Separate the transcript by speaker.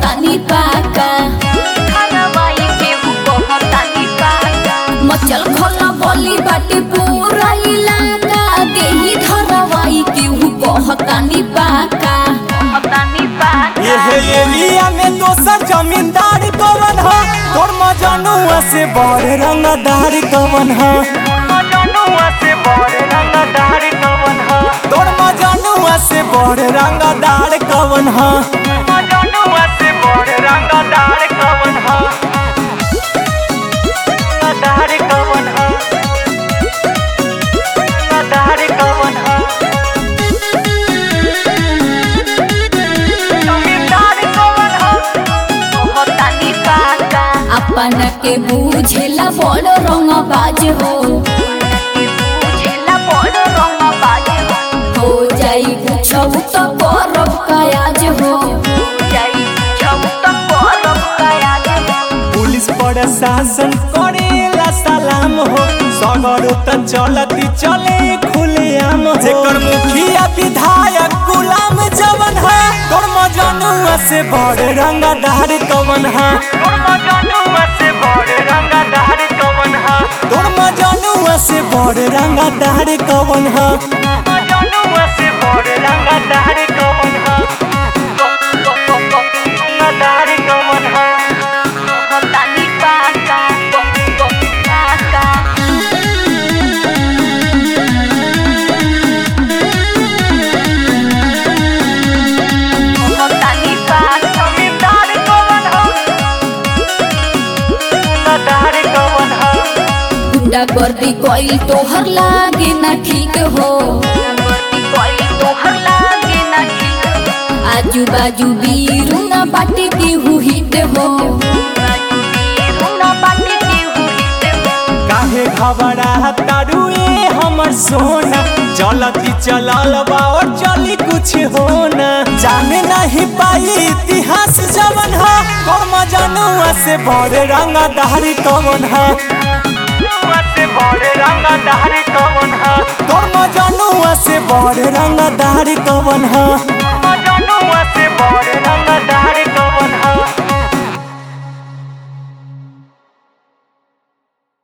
Speaker 1: कहतानी पाका मचल खला बोली बाटे पूरा इलाका देही धरवाई केहू कहतानी पाका
Speaker 2: ये एरिया में दोसर जमींदार कवन ह तोर मजनुआ से बड़ रंगदार कवन ह तोर मजनुआ से बड़ रंगदार कवन ह
Speaker 1: अपन के बूझेला बड़ रंग बाज हो हो जाई पूछब तो करब काज हो
Speaker 2: पुलिस प्रशासन करेला सलाम हो सगर त चलती चले खुलेआम हो जेकर मुखिया विधायक गुलाम जवन है तोर मजनुआ से बड़ रंगदार कवन है तोर मजनुआ से बड़ रंगदार कवन है रंगदार कवन है रंगदार कवन है जमींदार कवन है रंगदार कवन है
Speaker 1: गुंडा गर्दी कोई तोहर लागे ना ठीक हो आजू बाजू बीरू ना बाटे केहू हिट हो
Speaker 2: काहे घबरा तारुए हमर सोना चलती चलल बा और चली कुछ होना जाने नहीं पाई इतिहास जवन है कर्म जनुआ से बड़े रंगदारी कवन है कर्म जनुआ से बड़े रंगदारी कवन है